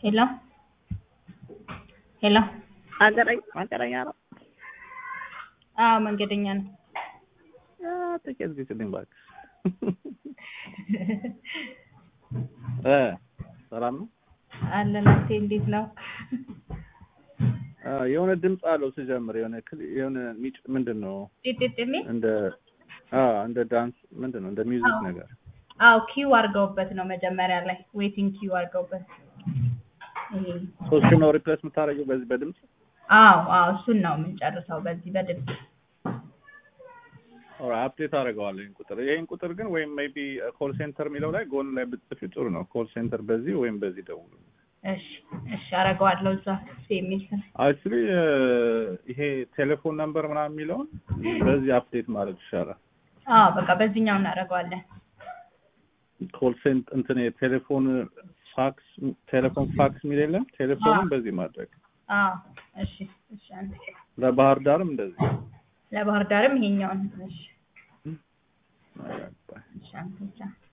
ሄሎ ሄሎ መንገደኛ መንገደኛ ነው። አዎ መንገደኛ ነው። ጥቂት ግጭልኝ እባክህ። እ ሰላም ነው አለን አንቴ እንዴት ነው? አ፣ የሆነ ድምፅ አለው ስጀምር የሆነ ክል- የሆነ ሚጭ ምንድን ነው ጢጢጥ የሚል እንደ አ እንደ ዳንስ ምንድን ነው እንደ ሚውዚክ ነገር አዎ ኪው አድርገውበት ነው መጀመሪያ ላይ ዌቲንግ ኪው አድርገውበት ይሄ ሶስት ነው ሪፕሌስ የምታደርገው በዚህ በድምፅ አዎ አዎ እሱን ነው የምንጨርሰው በዚህ በድምፅ ኦራ አፕዴት አደርገዋለሁ ይህን ቁጥር ይህን ቁጥር ግን ወይም ሜይ ቢ ኮል ሴንተር የሚለው ላይ ጎን ላይ ብትጽፊው ጥሩ ነው ኮል ሴንተር በዚህ ወይም በዚህ ደውሉ እሺ እሺ አደርገዋለሁ እዛ የሚል ስም አክቹሊ ይሄ ቴሌፎን ነምበር ምናምን የሚለውን በዚህ አፕዴት ማድረግ ይሻላል አዎ በቃ በዚህኛው እናደርገዋለን ኮል ሴንት እንትን የቴሌፎን ፋክስ ቴሌፎን ፋክስ የሚል የለም ቴሌፎኑን በዚህ ማድረግ አዎ እሺ እሺ አንዴ ለባህር ዳርም እንደዚህ ለባህር ዳርም ይሄኛውን እሺ አይ፣ እሺ አንዴ ብቻ